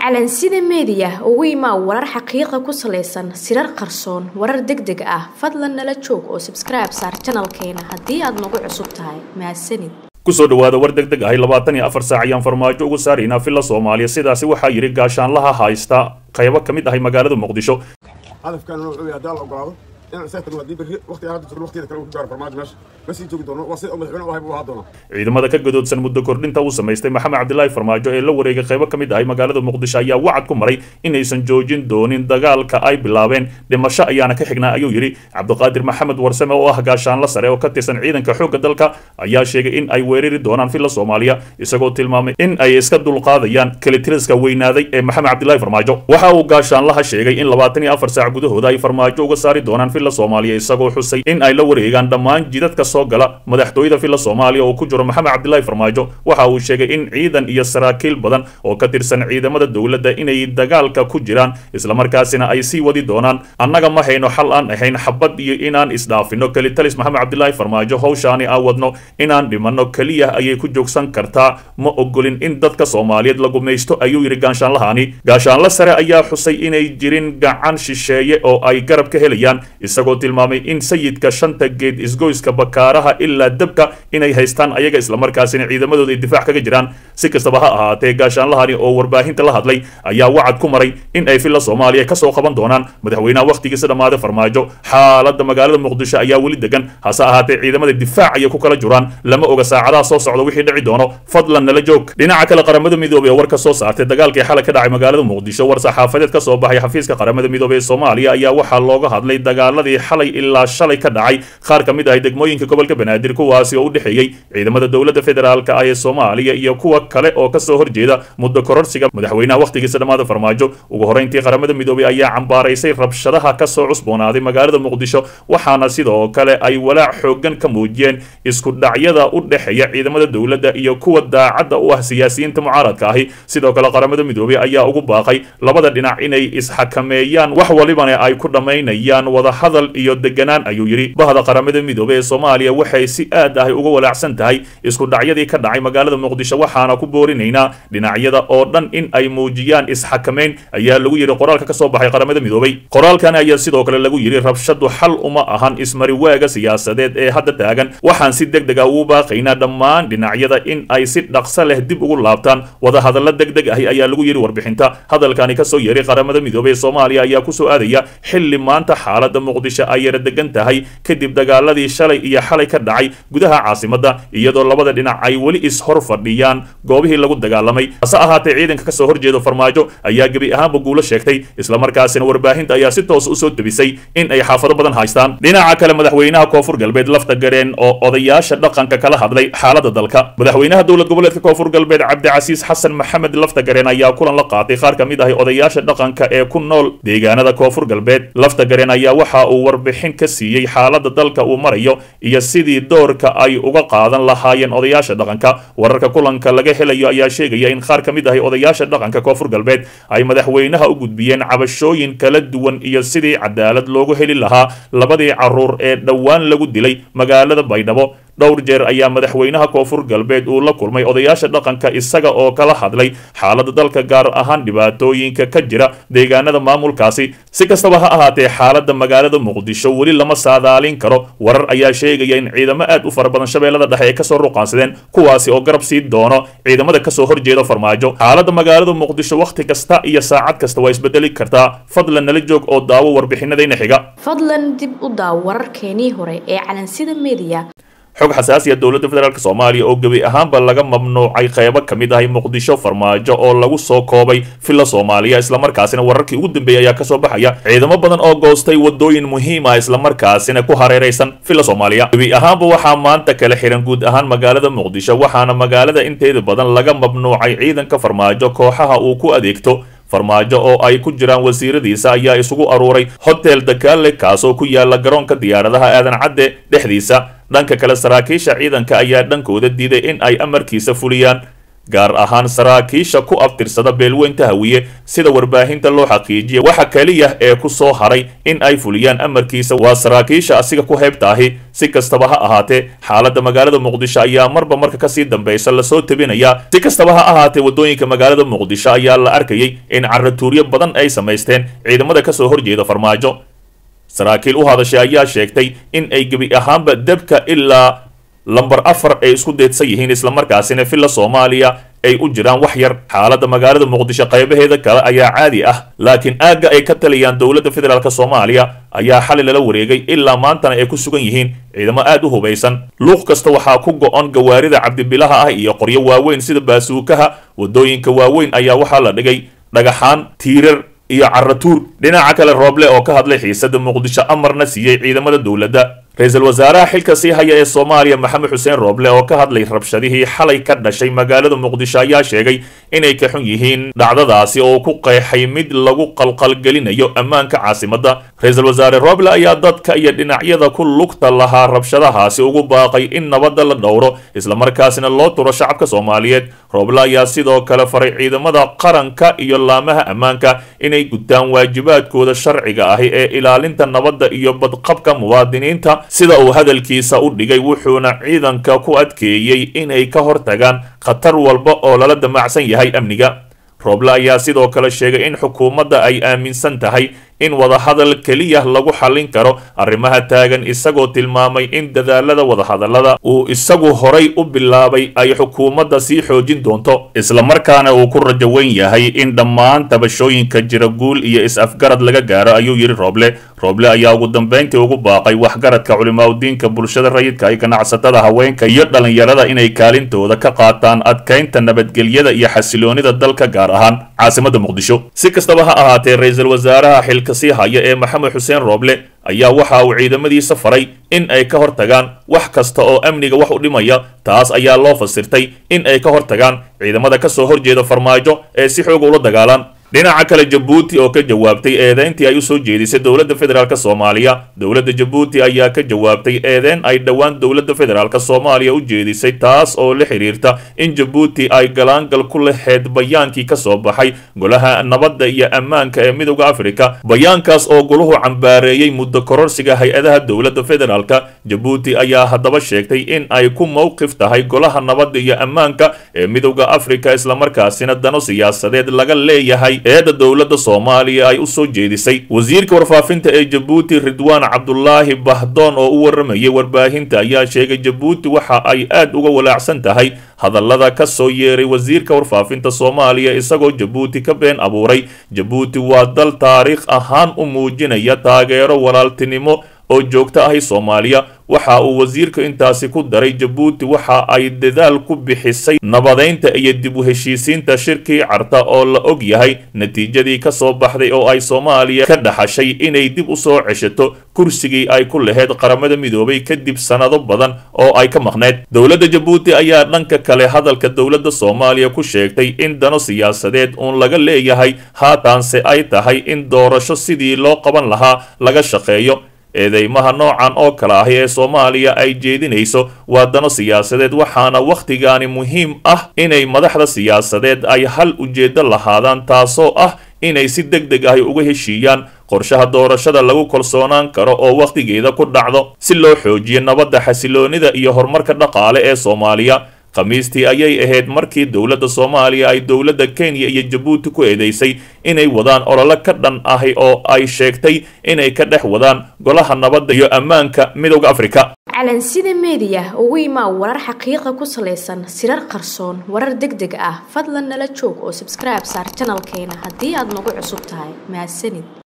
calansida meediya ugu imaa warar xaqiiqa ku salaysan sirar qarsoon warar deg deg ah fadlan nala joog oo sabskribe saar janalkeena haddii aad nagu cusub tahay mahadsanid kusoo dhawaada war deg deg ahay labaatan iyo afar saac ayaan farmaajo ugu saaraynaa villa soomaaliya sidaasi waxaa yidhi gaashaanlaha haysta qaybo ka mid ahay magaalada muqdisho hadafkan wuxuu yahay haddii la ogolaado inaan isaga tagno haddii berri waqtiga hadda jirno waqtiyada kale uu ku gaaro farmaajo meesha ma sii joogi doono waa sida madaxweyne u ahay buu ahaa doonaa ciidamada ka gadoodsan muddo kordhinta uu samaystay maxamed cabdilaahi farmaajo ee la wareegay qaybo ka mid ahay magaalada muqdisho ayaa wacad ku maray inaysan joojin doonin dagaalka ay bilaabeen dhimasho ayaana ka xignaa ayuu yidhi cabdiqaadir maxamed warsame oo ah gaashaanla sare oo ka tirsan ciidanka xoogga dalka ayaa sheegay in ay weerari doonaan villa soomaaliya isagoo tilmaamay in ay iska dulqaadayaan kelitiriska weynaaday ee maxamed cabdilaahi farmaajo waxa uu gaashaanlaha sheegay in labaatan iyo afar saac gudahooda ay farmaajo uga saari doonaan villa soomaaliya isagoo xusay in ay la wareegaan dhammaan jidadka soo gala madaxtooyada villa soomaaliya oo ku jiro maxamed cabdilaahi farmaajo waxa uu sheegay in ciidan iyo saraakiil badan oo ka tirsan ciidamada dowladda inay dagaalka ku jiraan islamarkaasina ay sii wadi doonaan annaga ma hayno xal aan ahayn xabad iyo inaan isdhaafino kelitalis maxamed cabdilaahi farmaajo howshaani aan wadno inaan dhimanno keliya ayay ku joogsan kartaa ma ogolin in dadka soomaaliyeed la gumaysto ayuu yidhi gaashaanlahani gaashaanla sare ayaa xusay inay jirin gacan shisheeye oo ay garab ka helayaan isagoo tilmaamay in sayidka shanta geed isgoyska bakaaraha ilaa dabka inay haystaan ayaga islamarkaasina ciidamadooda ay difaac kaga jiraan si kastaba ha ahaatee gaashaanlahani oo warbaahinta la hadlay ayaa wacad ku maray in ay villa soomaaliya kasoo qaban doonaan madaxweynaha wakhtigiisa dhammaaday farmaajo xaaladda magaalada muqdisho ayaa weli degan hase ahaatee ciidamada difaac ayay ku kala jiraan lama oga saacadaha soo socda wixii dhici doono fadlan nala joog dhinaca kale qaramada midoobey oo war ka soo saartay dagaalkii xalay ka dhacay magaalada muqdisho war saxaafadeed ka soo baxay xafiiska qaramada midoobey ee soomaaliya ayaa waxaa looga hadlay dagaaladii xalay ilaa shalay ka dhacay qaar ka mid ahay degmooyinka gobolka banaadir kuwaasi oo u dhexeeyey ciidamada dowladda federaalka ah ee soomaaliya iyo kuwa kale oo kasoo horjeeda muddo kororsiga madaxweynaha wakhtigiisa dhammaada farmaajo ugu horreyntii qaramada midoobey ayaa cambaaraysay rabshadaha kasoo cusboonaaday magaalada muqdisho waxaana sidoo kale ay walaac xoogan ka muujiyeen isku dhacyada u dhexeeya ciidamada dowladda iyo kuwa daacadda u ah siyaasiyiinta mucaaradka ahi sidoo kale qaramada midoobey ayaa ugu baaqay labada dhinac inay isxakameeyaan wax walibana ay ku dhammaynayaan wadahadal iyo deganaan ayuu yidhi bahda qaramada midoobey ee soomaaliya waxay si aad ahay uga walaacsan tahay isku dhacyadii ka dhacay magaalada muqdisho waxaana ku boorinaynaa dhinacyada oo dhan in ay muujiyaan isxakameyn ayaa lagu yidhi qoraalka ka soo baxay qaramada midoobey qoraalkan ayaa sidoo kale lagu yidhi rabshadu xal uma ahan ismari waaga siyaasadeed ee hadda taagan waxaan si deg deg ah ugu baaqaynaa dhammaan dhinacyada in ay si dhaqso leh dib ugu laabtaan wadahadalla deg deg ahi ayaa lagu yidhi warbixinta hadalkani kasoo yeeray qaramada midoobey ee soomaaliya ayaa kusoo aadaya xilli maanta xaalada muqdisho ay yara degan tahay kadib dagaaladii shalay iyo xalay ka dhacay gudaha caasimadda iyadoo labada dhinac ay weli is-hor fadhiyaan goobihii lagu dagaalamay hase ahaatee ciidanka kasoo horjeeda farmaajo ayaa gebi ahaanba guulo sheegtay islamarkaasina warbaahinta ayaa si toos usoo debisay in ay xaafado badan haystaan dhinaca kale madaxweynaha koonfur galbeed lafta gareen oo odayaasha dhaqanka kala hadlay xaalada dalka madaxweynaha dowlad goboleedka koonfur galbeed cabdicasiis xasan maxamed lafta gareen ayaa kulan la qaatay qaar ka mid ahay odayaasha dhaqanka ee ku nool deegaanada koonfur galbeed lafta gareen ayaa waxa uu warbixin ka siiyey xaalada dalka uu marayo iyo sidii doorka ay uga qaadan lahaayeen odayaasha dhaqanka wararka kulanka laga helayo ayaa sheegaya in qaar ka mid ahay odayaasha dhaqanka koonfur galbeed ay madaxweynaha u gudbiyeen cabashooyin kala duwan iyo sidii cadaalad loogu heli lahaa labadii caruur ee dhowaan lagu dilay magaalada baydhabo dhowr jeer ayaa madaxweynaha koonfur galbeed uu la kulmay odayaasha dhaqanka isaga oo kala hadlay xaalada dalka gaar ahaan dhibaatooyinka ka jira deegaanada maamulkaasi si kastaba ha ahaatee xaalada magaalada muqdisho weli lama saadaalin karo warar ayaa sheegaya in ciidamo aad u fara badan shabeellada dhexe ay kasoo ruqaansadeen kuwaasi oo garab sii doono ciidamada kasoo horjeeda farmaajo xaalada magaalada muqdisho wakhti kasta iyo saacad kasta waa isbedeli kartaa fadlan nala joog oo daawo warbixinadayna xiga fadlan dib u daaw wararkeenii hore ee calansida meediya xog xasaasiya dowladda federaalk soomaaliya oo gebi ahaanba laga mamnuucay qaybo ka mid ahay muqdisho farmaajo oo lagu soo koobay villa soomaaliya islamarkaasina wararkii ugu dambeeyay ayaa kasoo baxaya ciidamo badan oo goostay wadooyin muhiim ah islamarkaasina ku hareeraysan villa soomaaliya gebi ahaanba waxaa maanta kala xihan guud ahaan magaalada muqdisho waxaana magaalada inteeda badan laga mamnuucay ciidanka farmaajo kooxaha uu ku adeegto farmaajo oo ay ku jiraan wasiiradiisa ayaa isugu aruuray hotel dakaale kaasoo ku yaala garoonka diyaaradaha aadan cadde dhexdiisa dhanka kale saraakiisha ciidanka ayaa dhankooda diiday in ay amarkiisa fuliyaan gaar ahaan saraakiisha ku abtirsada beelweynta hawiye sida warbaahinta loo xaqiijiya waxa keliya ee ku soo haray in ay fuliyaan amarkiisa waa saraakiisha asiga ku heybta ahi si kastaba ha ahaatee xaaladda magaalada muqdisho ayaa marba marka kasii dambaysa lasoo tabinayaa si kastaba ha ahaatee waddooyinka magaalada muqdisho ayaa la arkayay in caratuuryo badan ay samaysteen ciidamada kasoo horjeeda farmaajo saraakiil u hadashay ayaa sheegtay in ay gebi ahaanba debka ilaa lambar afar ay isku deedsan yihiin islamarkaasina villa soomaaliya ay u jiraan wax yar xaaladda magaalada muqdisho qaybaheeda kale ayaa caadi ah laakiin aagga ay ka taliyaan dowladda federaalk soomaaliya ayaa xali lala wareegay ilaa maantana ay ku sugan yihiin ciidamo aad u hubaysan luuq kasta waxaa ku go-on gawaarida cabdibilaha ah iyo qoryo waaweyn sida baasuukaha waddooyinka waaweyn ayaa waxaa la dhigay dhagaxaan tiirar iyo caratuur dhinaca kale rooble oo ka hadlay xiisada muqdisho amarna siiyey ciidamada dowladda ra-iisul wasaaraha xilka sii haya ee soomaaliya maxamed xuseen rooble oo ka hadlay rabshadihii xalay ka dhashay magaalada muqdisho ayaa sheegay inay ka xun yihiin dhacdadaasi oo ku qeexay mid lagu qalqalgelinayo ammaanka caasimadda ra-iisul wasaare rooble ayaa dadka iyo dhinacyada ku lugta lahaa rabshadahaasi ugu baaqay in nabadda la dhowro islamarkaasina loo turo shacabka soomaaliyeed rooble ayaa sidoo kale faray ciidamada qaranka iyo laamaha ammaanka inay gutaan waajibaadkooda sharciga ahi ee ilaalinta nabadda iyo badqabka muwaadiniinta sida uu hadalkiisa u dhigay wuxuuna ciidanka ku adkeeyey inay ka hortagaan khatar walba oo lala damacsan yahay amniga rooble ayaa sidoo kale sheegay in xukuumadda ay aaminsan tahay in wadahadal keliya lagu xallin karo arrimaha taagan isagoo tilmaamay in dadaalada wadahadallada uu isagu horay u bilaabay ay xukuumadda sii xoojin doonto islamarkaana uu ku rajo weyn yahay in dhammaan tabashooyinka jira guul iyo is-afgarad laga gaaro ayuu yidhi rooble rooble ayaa ugu dambayntii ugu baaqay waxgaradka culimaadudiinka bulshada rayidka ay ganacsatada haweenka iyo dhallinyarada inay kaalintooda ka qaataan adkaynta nabadgelyada iyo xasiloonida dalka gaar ahaan caasimadda muqdisho si kastaba ha ahaatee ra-iisul wasaaraha xilka sii haya ee maxamed xuseen rooble ayaa waxa uu ciidamadiisa faray in ay ka hortagaan wax kasta oo amniga wax u dhimaya taas ayaa loo fasirtay in ay ka hortagaan ciidamada ka soo horjeeda farmaajo ee si xooga ula dagaalaan dhinaca kale jabuuti oo ka jawaabtay eedeyntii ay u soo jeedisay dowladda federaalk soomaaliya dowladda jabuuti ayaa ka jawaabtay eedeyn ay dhowaan dowladda federaalk soomaaliya u jeedisay taas oo la xiriirta in jabuuti ay galaangal ku laheyd bayaankii ka soo baxay golaha nabadda iyo ammaanka ee midowda afrika bayaankaas oo goluhu cambaareeyey muddo kororsiga hay-adaha dowladda federaalk jabuuti ayaa haddaba sheegtay in ay ku mowqif tahay golaha nabadda iyo ammaanka ee midowda afrika islamarkaasina dano siyaasadeed laga leeyahay eedda dowladda soomaaliya ay u soo jeedisay wasiirka warfaafinta ee jabuuti ridwaan cabdulaahi bahdoon oo u waramayay warbaahinta ayaa sheegay jabuuti waxa ay aad uga walaacsan tahay hadallada ka soo yeeray wasiirka warfaafinta soomaaliya isagoo jabuuti ka been abuuray jabuuti waa dal taariikh ahaan u muujinaya taageero walaaltinimo oo joogto ahi soomaaliya waxa uu wasiirka intaasi ku daray jabuuti waxa ay dadaal ku bixisay nabadeynta iyo dib u heshiisiinta shirkii carta oo la og yahay natiijadii ka soo baxday oo ay soomaaliya ka dhaxashay inay dib u soo ceshato kursigii ay ku laheyd qaramada midoobay kadib sannado badan oo ay ka maqneyd dowladda jabuuti ayaa dhanka kale hadalka dowladda soomaaliya ku sheegtay in dano siyaasadeed uun laga leeyahay haataanse ay tahay in doorasho sidii loo qaban lahaa laga shaqeeyo eedeymaha noocan oo kale ahi ee soomaaliya ay jeedinayso waa dano siyaasadeed waxaana wakhtigaani muhiim ah inay madaxda siyaasadeed ay hal ujeeddo lahaadaan taasoo ah inay si deg deg ahi uga heshiiyaan qorshaha doorashada lagu kalsoonaan karo oo wakhtigeeda ku dhacdo si loo xoojiyo nabadda xasiloonida iyo horumarka dhaqaale ee soomaaliya khamiistii ayay ahayd markii dowladda soomaaliya ay dowladda kenya iyo jabuuti ku eedeysay inay wadaan olole ka dhan ahi oo ay sheegtay inay ka dhex wadaan golaha nabadda iyo ammaanka midowda afrika calansida meediya ugu imaa warar xaqiiqa ku salaysan sirar qarsoon warar deg deg ah fadlan nala joog oo sabskribe saar janalkeena haddii aad nagu cusub tahay mahadsanid